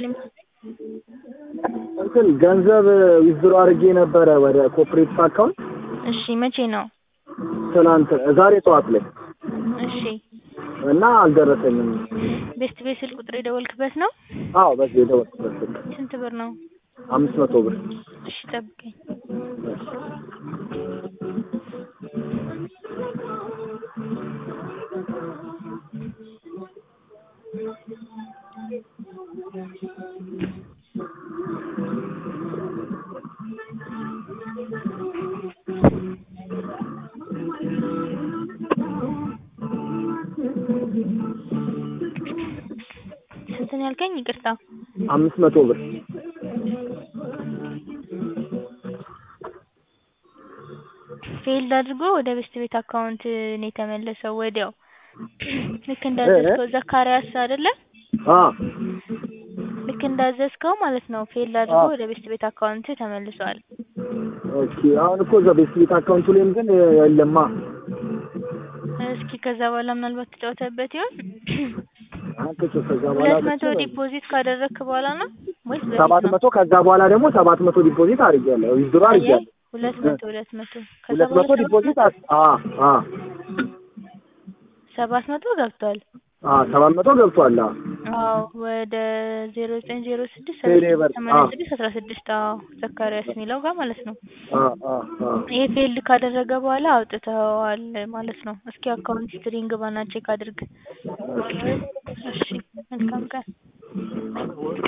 እንትን ገንዘብ ዊዝድሮ አድርጌ ነበረ ወደ ኮፕሬቲቭ አካውንት እሺ መቼ ነው? ትናንት ዛሬ ጠዋት ላይ እሺ እና አልደረሰኝም። ቤስት ቤት ስልክ ቁጥር የደወልክበት ነው? አዎ በዚህ የደወልኩበት ስልክ ስንት ብር ነው? አምስት መቶ ብር እሺ ጠብቀኝ። ስንት ነው ያልከኝ? ይቅርታ አምስት መቶ ብር ፌልድ አድርጎ ወደ ቤስት ቤት አካውንት ነው የተመለሰው ወዲያው። ልክ እንዳዘዝከው ዘካሪያስ አይደለ? አ ልክ እንዳዘዝከው ማለት ነው። ፌልድ አድርጎ አዎ። ወደ ቤስት ቤት አካውንት ተመልሷል። ኦኬ አሁን እኮ እዛ ቤስት ቤት አካውንቱ ላይም ግን የለማ እስኪ ከዛ በኋላ ምናልባት ተጫውተበት ይሆን? አንተ ከዛ በኋላ ሁለት መቶ ዲፖዚት ካደረግክ በኋላ ነው ወይስ በፊት ሰባት ነው? መቶ ከዛ በኋላ ደግሞ ሰባት መቶ ዲፖዚት አድርጌያለሁ ዊዝድሮ አየህ፣ አድርጌያለሁ ሁለት መቶ ሁለት መቶ ከዛ ሁለት መቶ በኋላ ዲፖዚት አስ- አ አ ሰባት መቶ ገብቷል። አ ሰባት መቶ ገብቷል። አ አዎ ወደ ዜሮ ዘጠኝ ዜሮ ስድስት ቴሌ ብር፣ ሰማንያ አዎ። ስድስት አስራ ስድስት አዎ ዘካሪያስ የሚለው ጋር ማለት ነው። አ አ አ ይሄ ፌልድ ካደረገ በኋላ አውጥተዋል ማለት ነው። እስኪ አካውንት ሂስትሪን ግባና ቼክ አድርግ። እሺ መልካም ቀን።